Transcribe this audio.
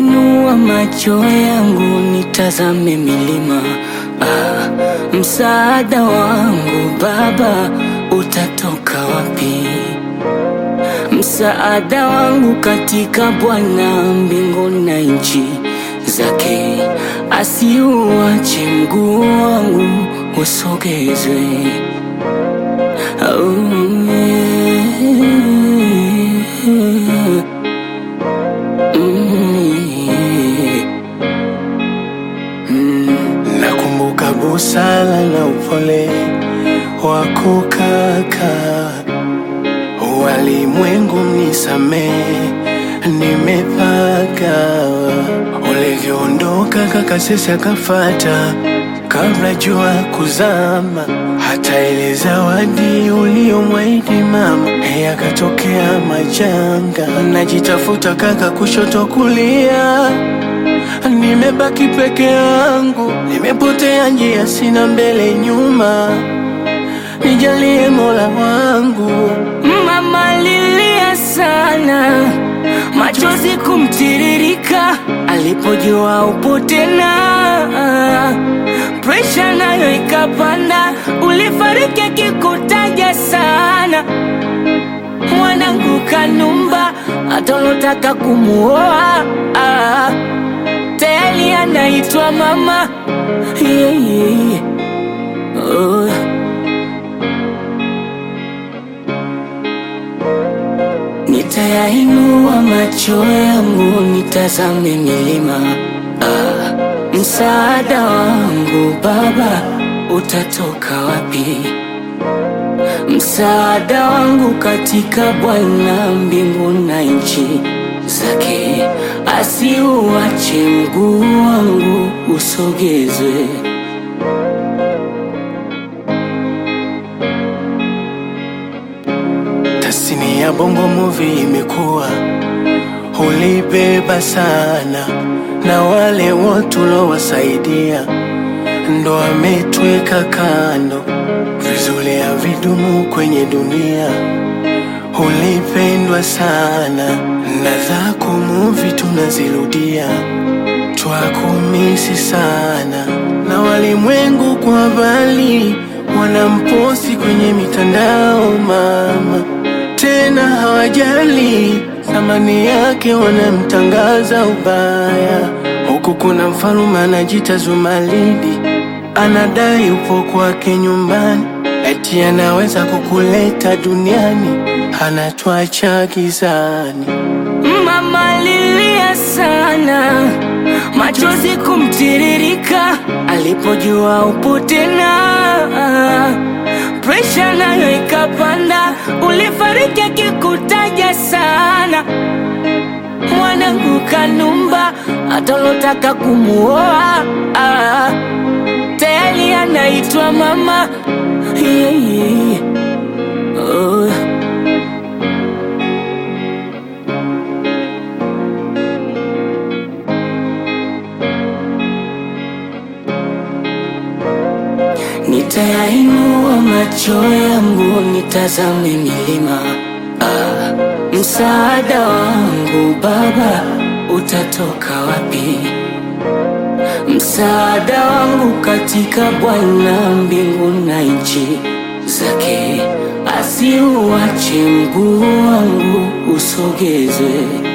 Nitayainua macho yangu nitazame milima ah, msaada wangu Baba utatoka wapi? Msaada wangu katika Bwana mbingu na nchi zake, asiuache mguu wangu usogezwe. Oh, yeah. Nakumbuka busara na upole wako kaka, walimwengu nisamehe, nimepaka ulivyoondoka kaka, sisi akafata kabla jua kuzama, hata ile zawadi uliyomwahidi mama yakatokea majanga. Najitafuta kaka, kushoto kulia Nimebaki peke yangu, nimepotea njia, sina mbele nyuma. Nijalie Mola wangu, Mama lilia sana, machozi kumtiririka alipojua upo tena. Presha nayo ikapanda, ulifariki akikutaja sana. Mwanangu Kanumba, hata ulotaka kumuoa ah, tayari anaitwa mama yeah, yeah. Oh. Nitayainua macho yangu nitazame milima ah, msaada wangu Baba utatoka wapi? Msaada wangu katika Bwana mbingu na nchi zake, asiuache mguu wangu usogezwe. tasini ya bongo movie imekuwa ulibeba sana, na wale wote ulowasaidia ndo ametweka kando. Vizuri ya vidumu kwenye dunia, ulipendwa sana, na zako movie tunazirudia, twakumisi sana, na walimwengu kwa bali wanamposi kwenye mitandao mama, tena hawajali thamani yake, wanamtangaza ubaya. Huku kuna mfalume anajita Zumaridi, anadai upo kwake nyumbani, eti anaweza kukuleta duniani, anatwacha gizani. Mama lilia sana, machozi kumtiririka alipojua upo tena. Presha nayo ikapanda, ulifariki akikutaja sana. Mwanangu Kanumba, hata ulotaka kumuoa ah, tayari anaitwa mama yeah, yeah. Oh. Nitayainua macho yangu nitazame milima ah, msaada wangu Baba utatoka wapi? Msaada wangu katika Bwana mbingu na nchi zake, asiuache mguu wangu usogezwe.